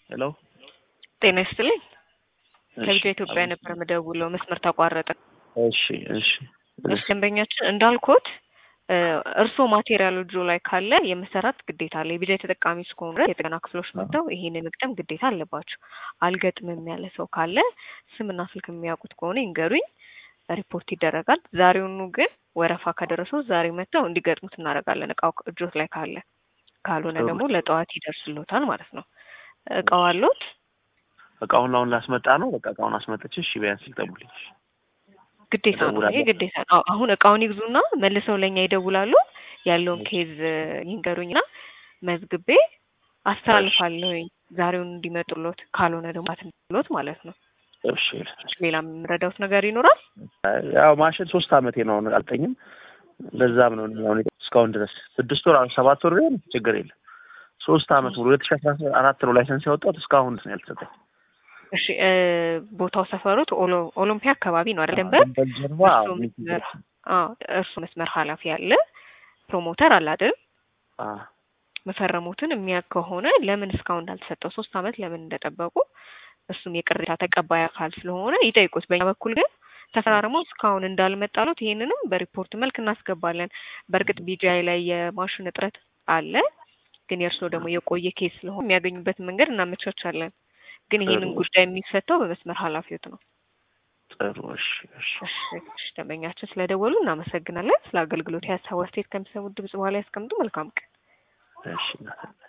ሄሎ ጤና ይስጥልኝ። እሺ፣ ከልጆ ኢትዮጵያ አቤት። ነበር የምደውለው፣ መስመር ተቋረጠ። እሺ እሺ እሺ ደንበኛችን እንዳልኩት እ እርስዎ ማቴሪያል እጆ ላይ ካለ የመሰራት ግዴታ አለ። የቢጃ ተጠቃሚ እስከሆኑ ድረስ የጥገና ክፍሎች መጥተው ይሄንን መግጠም ግዴታ አለባቸው። አልገጥምም ያለ ሰው ካለ ስምና ስልክ የሚያውቁት ከሆነ ይንገሩኝ፣ ሪፖርት ይደረጋል። ዛሬውኑ ግን ወረፋ ከደረሰው ዛሬ መጥተው እንዲገጥሙት እናደርጋለን። እቃው እጆት ላይ ካለ፣ ካልሆነ ጥሩ። ደግሞ ለጠዋት ይደርስሎታል ማለት ነው። እቃው አሎት? እቃውን አሁን ላስመጣ ነው። በቃ እቃውን አስመጥቼ እሺ ቢያንስ ይጠቡልኝ። ግዴታ ነው። ይሄ እደውላለሁ። ግዴታ ነው። አዎ፣ አሁን እቃውን ይግዙና መልሰው ለእኛ ይደውላሉ። ያለውን ኬዝ ይንገሩኝና መዝግቤ አስተላልፋለሁኝ ዛሬውን እንዲመጡሎት፣ ካልሆነ ደግሞ አትንሎት ማለት ነው። እሺ ሌላ የምረዳውት ነገር ይኖራል? ያው ማሽን ሶስት አመቴ ነው አሁን አልጠኝም። ለዛም ነው እኔ አሁን እስካሁን ድረስ ስድስት ወር ሰባት ወር ቢሆን ችግር የለም። ሶስት አመት ሙሉ ሁለት ሺ አስራ አራት ነው ላይሰንስ ያወጣሁት እስካሁን ድረስ ነው ያልተሰጠኝ። እሺ እ ቦታው ሰፈሩት ኦሎ- ኦሎምፒያ አካባቢ ነው አይደል? ደንበር ደንበል ጀርባ እርሱ መስመር አዎ፣ እርሱ መስመር ኃላፊ አለ ፕሮሞተር አለ አይደል? አ መፈረሙትን የሚያውቅ ከሆነ ለምን እስካሁን እንዳልተሰጠው ሶስት አመት ለምን እንደጠበቁ እሱም የቅሬታ ተቀባይ አካል ስለሆነ ይጠይቁት። በእኛ በኩል ግን ተፈራርመው እስካሁን እንዳልመጣሉት ይሄንንም በሪፖርት መልክ እናስገባለን። በእርግጥ ቢጂአይ ላይ የማሽን እጥረት አለ፣ ግን የእርስዎ ደግሞ የቆየ ኬስ ስለሆነ የሚያገኙበት መንገድ እናመቻቻለን። ግን ይሄንን ጥሩ። ጉዳይ የሚፈታው በመስመር ኃላፊዎት ነው። ጥሩ እሺ እሺ እሺ እሺ፣ ደንበኛችን ስለደወሉ እናመሰግናለን። ስለ አገልግሎት የሀሳብ አስተያየት ከሚሰሙት ድምጽ በኋላ ያስቀምጡ። መልካም ቀን። እሺ እናት